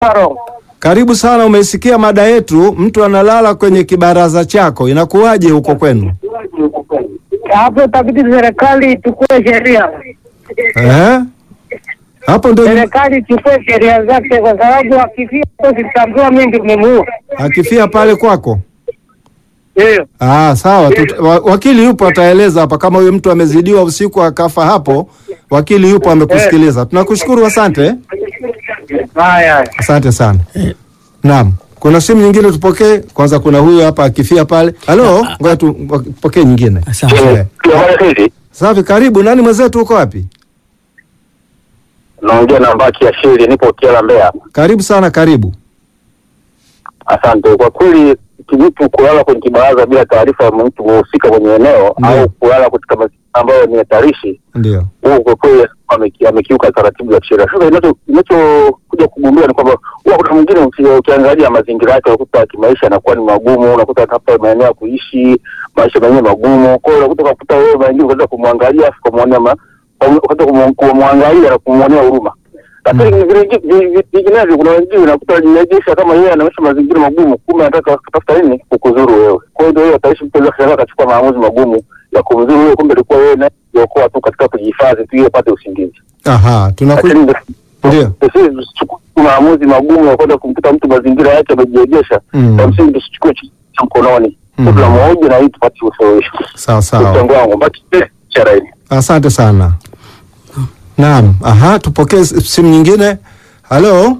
Kilimanjaro. Karibu sana. Umesikia mada yetu, mtu analala kwenye kibaraza chako, inakuwaje huko kwenu? Hapo itabidi serikali ichukue sheria, Eh? Hapo ndo serikali ichukue sheria zake, kwa sababu akifia sitambua mimi ndio nimemuua. akifia pale kwako. Ndio Ah, sawa. Tut- wa- wakili yupo ataeleza hapa kama huyo mtu amezidiwa usiku akafa hapo. Wakili yupo amekusikiliza. Tunakushukuru, asante. haya. Asante sana. Naam. Kuna simu nyingine tupokee. Kwanza kuna huyu hapa akifia pale. Halo, ngoja tupokee nyingine. Asante. Eh. Safi, karibu. Nani mwenzetu uko wapi? Naongea na Mbaki ya Shiri, nipo Kiala, Mbeya. Karibu sana, karibu. Asante. Kwa kweli mtu kulala kwenye kibaraza bila taarifa ya mtu muhusika kwenye eneo Ndiyo. au kulala katika mazingira ambayo ni hatarishi, Ndio. huo kwa kweli ameki- amekiuka taratibu za kisheria. Sasa inacho- inachokuja kugundua ni kwamba huwa kuna mwingine uki- ukiangalia mazingira yake unakuta kimaisha yanakuwa ni magumu, unakuta hata maeneo ya kuishi maisha menyewe magumu. Kwa hiyo unakuta ukakuta wewe mengine ukaanza kumwangalia afu kumwonea ma- ukaanza kumu- kumwangalia na kumwonea huruma lakini vile vi- vi- vi- vinginevyo kuna wengine unakuta wanajirejesha kama yeye anaishi mazingira magumu, kumbe anataka kutafuta nini kukuzuru wewe. Kwa hiyo ndio hiyo ataishi mtu anaweza kushangaa akachukua maamuzi magumu ya kumzuru wewe, kumbe ilikuwa wewe naye kuokoa tu katika kujihifadhi tu ili apate usingizi. Aha, tunaku Lakini Ndio. sisi tusichukue maamuzi magumu ya kwenda kumkuta mtu mazingira yake amejirejesha, Mm. kwa msingi tusichukue cha cha mkononi, Mm. tunamoja na hii tupate usuluhisho. sawa sawa. Mchango wangu baki chara hili. Asante sana. Naam. Aha, tupokee s- simu nyingine. Halo.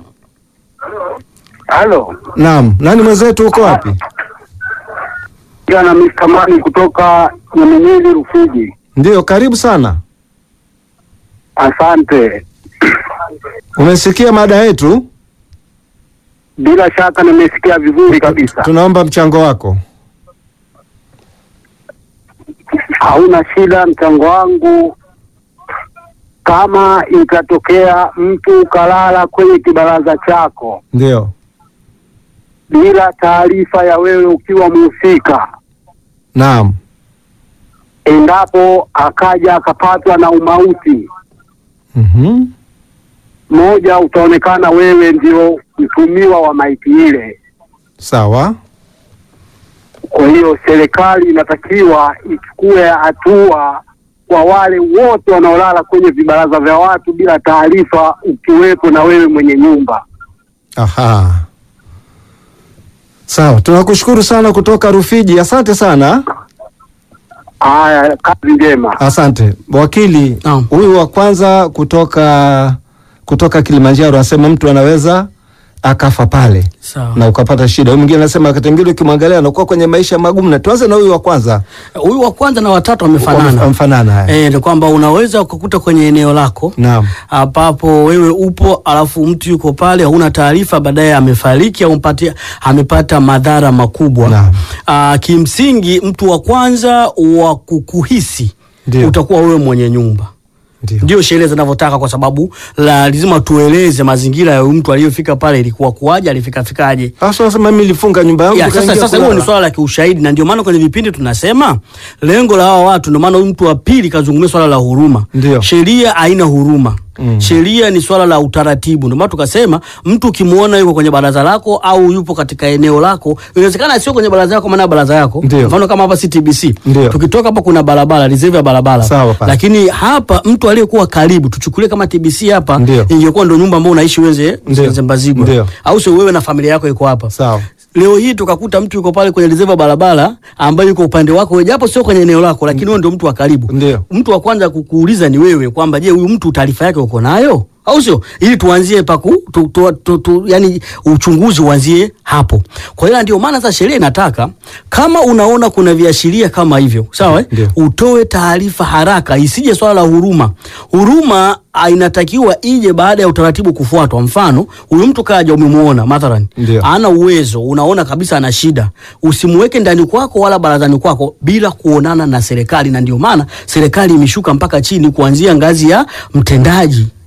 Halo, Naam. Nani mwenzetu uko wapi? jana Mr. Mani kutoka Nyaminyezi Rufiji. Ndio, karibu sana. Asante. Umesikia mada yetu? Bila shaka nimesikia vizuri kabisa. Tunaomba mchango wako. Hauna shida, mchango wangu kama itatokea mtu kalala kwenye kibaraza chako Ndio. bila taarifa ya wewe ukiwa mhusika, Naam. endapo akaja akapatwa na umauti, Mhm. moja, utaonekana wewe ndio mtumiwa wa maiti ile. Sawa. Kwa hiyo serikali inatakiwa ichukue hatua kwa wale wote wanaolala kwenye vibaraza vya watu bila taarifa, ukiwepo na wewe mwenye nyumba. Aha. Sawa, tunakushukuru sana kutoka Rufiji. Asante sana. Haya, kazi njema. Asante. Wakili, Naam. huyu wa kwanza kutoka kutoka Kilimanjaro anasema mtu anaweza akafa pale Sawa. na ukapata shida. Huyu mwingine anasema wakati mwingine ukimwangalia anakuwa kwenye maisha magumu. Na tuanze na huyu wa kwanza. Huyu wa kwanza na watatu wamefanana. Wamefanana haya. Eh, ni kwamba unaweza kukuta kwenye eneo lako Naam. ambapo wewe upo alafu mtu yuko pale hauna taarifa, baadaye amefariki au mpatia, amepata madhara makubwa. Naam. Ah, kimsingi mtu wa kwanza wa kukuhisi Ndio. utakuwa wewe mwenye nyumba Ndio. ndio sheria zinavyotaka, kwa sababu la lazima tueleze mazingira ya huyu mtu aliyofika pale, ilikuwa kuwaje, alifika fikaje. Sasa unasema mimi nilifunga nyumba yangu Ya, sasa nikaingia sasa hiyo ni kulala. swala la kiushahidi, na ndio maana kwenye vipindi tunasema lengo la hawa watu, ndio maana huyu mtu wa pili kazungumzia swala la huruma. Ndio. Sheria haina huruma. Mm. Sheria ni swala la utaratibu. Ndio maana tukasema mtu ukimwona yuko kwenye baraza lako au yupo katika eneo lako, inawezekana sio kwenye baraza yako, maana baraza yako, Ndio. mfano kama hapa CTBC, Ndio. tukitoka hapa kuna barabara, reserve ya barabara, Sawa pale. lakini hapa mtu aliyekuwa karibu, tuchukulie kama TBC hapa, Ndio. ingekuwa ndio nyumba ambayo unaishi wewe Ndio. Nze Mbazigwa, Ndio. au sio? Wewe na familia yako iko hapa Sawa. Leo hii tukakuta mtu yuko pale kwenye reserve ya barabara ambayo yuko upande wako wewe, japo sio kwenye eneo lako, lakini wewe ndio mtu wa karibu. Ndio. Mtu wa kwanza kukuuliza ni wewe kwamba je, huyu mtu taarifa yake uko nayo au sio? Ili tuanzie paku tu, tu, tu, tu, yani uchunguzi uanzie hapo. Kwa hiyo ndio maana sasa sheria inataka kama unaona kuna viashiria kama hivyo, sawa eh? Ndio. Utoe taarifa haraka, isije swala la huruma. Huruma ah, inatakiwa ije baada ya utaratibu kufuatwa. Mfano, huyu mtu kaja, umemuona mathalan Ndio. ana uwezo, unaona kabisa ana shida, usimweke ndani kwako wala barazani kwako bila kuonana na serikali. Na ndio maana serikali imeshuka mpaka chini, kuanzia ngazi ya mtendaji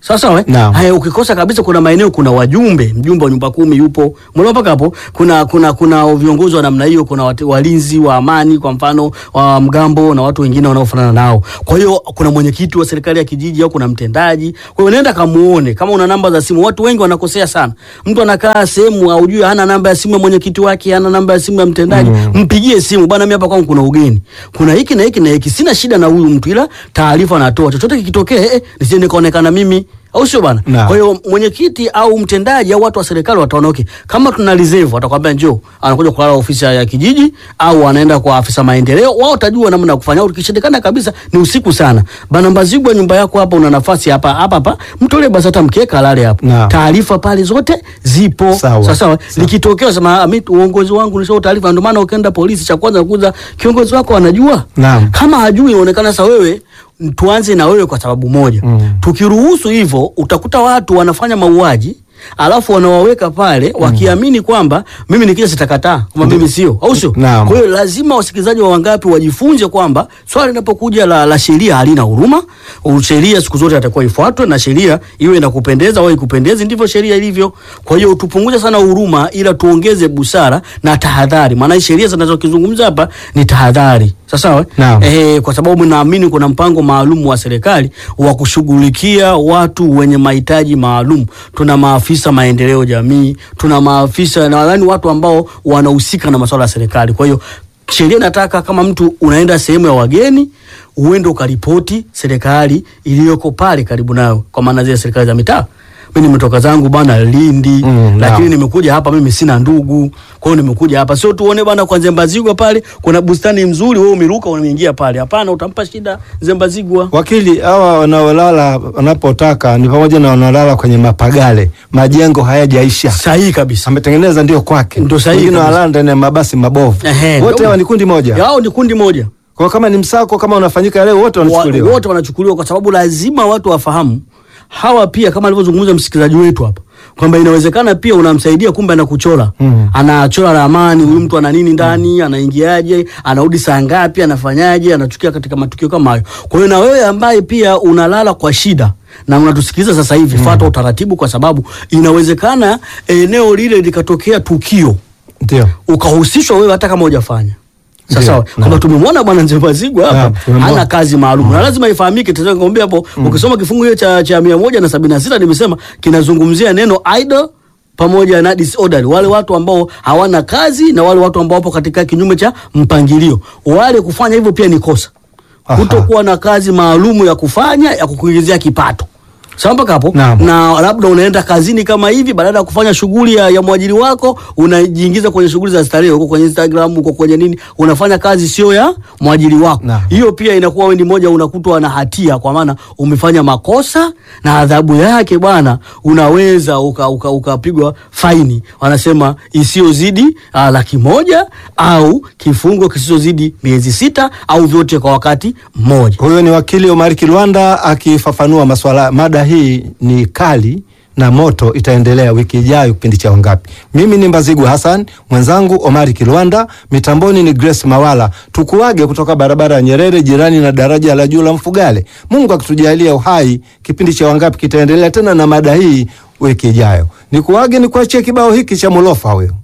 Sawa sawa eh? Naam. Haya, ukikosa kabisa, kuna maeneo kuna wajumbe, mjumbe wa nyumba kumi yupo, mbona mpaka hapo kuna kuna kuna viongozi wa namna hiyo, kuna wate- walinzi wa amani, kwa mfano wa mgambo na watu wengine wanaofanana nao. Kwa hiyo kuna mwenyekiti wa serikali ya kijiji au kuna mtendaji. Kwa hiyo nenda kamuone, kama una namba za simu. Watu wengi wanakosea sana, mtu anakaa sehemu aujui, hana namba ya simu ya mwenyekiti wake, hana namba ya simu ya mtendaji, mpigie simu bwana, mimi hapa kwangu kuna ugeni, kuna hiki na hiki na hiki, sina shida na huyu mtu, ila taarifa natoa, chochote kikitokea, eh, eh, nisije nikaonekana mimi au sio bana? Naam. Kwa hiyo mwenyekiti au mtendaji au watu wa serikali wataona okay, kama tuna reserve watakwambia njoo, anakuja kulala ofisi ya kijiji au anaenda kwa afisa maendeleo, wao watajua namna ya kufanya. Au ikishindikana kabisa ni usiku sana, bana Mbazigwa, nyumba yako hapa, una nafasi hapa hapa hapa, mtolee basi hata mkeka alale hapo. Naam. Taarifa pale zote zipo Sawa. sawa sawa. Likitokea sema "Ah, mimi uongozi wangu nisio taarifa, ndio maana ukienda polisi, cha kwanza kuza kiongozi wako anajua. Naam. Kama hajui, inaonekana sasa wewe tuanze na wewe kwa sababu moja Mm. tukiruhusu hivyo utakuta watu wanafanya mauaji alafu wanawaweka pale wakiamini kwamba mimi nikija sitakataa kwamba mimi sio au sio Naam. kwa hiyo lazima wasikilizaji wa wangapi wajifunze kwamba swala linapokuja la, la sheria halina huruma U- sheria siku zote atakuwa ifuatwe na sheria iwe inakupendeza au ikupendezi ndivyo sheria ilivyo kwa hiyo tupunguze sana huruma ila tuongeze busara na tahadhari maana hii sheria zinazokizungumza hapa ni tahadhari sawa Naam. eh, kwa sababu naamini kuna mpango maalum wa serikali wa kushughulikia watu wenye mahitaji maalum. Tuna maafisa maendeleo jamii, tuna maafisa na nadhani watu ambao wanahusika na masuala ya serikali. Kwa hiyo sheria inataka kama mtu unaenda sehemu ya wageni uende ukaripoti serikali iliyoko pale karibu nayo, kwa maana zile serikali za mitaa. Mimi nimetoka zangu bana Lindi Mm, lakini naam. nimekuja hapa, mimi sina ndugu, kwa hiyo nimekuja hapa, sio tuone bana kwa Zembazigwa pale kuna bustani mzuri, wewe umeruka umeingia pale. Hapana, utampa shida Zembazigwa. Wakili, hawa wanaolala wanapotaka ni pamoja na wanaolala kwenye mapagale, majengo hayajaisha, Sahihi kabisa. ametengeneza ndio kwake, Ndio sahihi wengine kabisa. wanalala ndani ya mabasi mabovu. Ehe, Wote ndio. hawa ni kundi moja. Yao ni kundi moja. Kwa kama ni msako kama unafanyika leo, wote Wa- wanachukuliwa. wote wanachukuliwa kwa sababu lazima watu wafahamu hawa pia, kama alivyozungumza msikilizaji wetu hapa kwamba inawezekana pia unamsaidia, kumbe anakuchora Mm. anachora ramani, huyu mtu ana nini ndani, anaingiaje, anarudi saa ngapi, anafanyaje, anachukia katika matukio kama hayo. Kwa hiyo na wewe ambaye pia unalala kwa shida na unatusikiliza sasa hivi, fuata utaratibu, kwa sababu inawezekana eneo lile likatokea tukio Ndio. ukahusishwa wewe hata kama hujafanya Ndio, sasa naam. kwamba tumemwona bwana Nzembazigwa Naam, hapa tumemwona. hana kazi maalum na lazima ifahamike. Tazama nikwambia hapo, ukisoma kifungu hiyo cha cha mia moja na sabini na sita nimesema kinazungumzia neno idle pamoja na disorderly, wale watu ambao hawana kazi na wale watu ambao wapo katika kinyume cha mpangilio. Wale kufanya hivyo pia ni kosa, Aha. kutokuwa na kazi maalumu ya kufanya ya kukuingizia kipato. Sawa mpaka hapo Naam. na labda unaenda kazini kama hivi, badala ya kufanya shughuli ya, ya mwajiri wako unajiingiza kwenye shughuli za starehe huko kwenye Instagram huko kwenye nini, unafanya kazi sio ya mwajiri wako. Naam. Hiyo pia inakuwa wewe ni moja, unakutwa na hatia, kwa maana umefanya makosa na adhabu yake bwana, unaweza ukapigwa uka, ukapigwa faini, wanasema isiyozidi ah, laki moja au kifungo kisichozidi miezi sita au vyote kwa wakati mmoja. Huyo ni wakili Omar Kilwanda akifafanua maswala. Mada hii ni kali na moto, itaendelea wiki ijayo kipindi cha Wangapi. Mimi ni Mbazigwa Hassan, mwenzangu Omari Kilwanda, mitamboni ni Grace Mawala. Tukuage kutoka barabara ya Nyerere, jirani na daraja la juu la Mfugale. Mungu akitujalia uhai, kipindi cha Wangapi kitaendelea tena na mada hii wiki ijayo. Nikuage, nikuachie kibao hiki cha Mulofa huyo.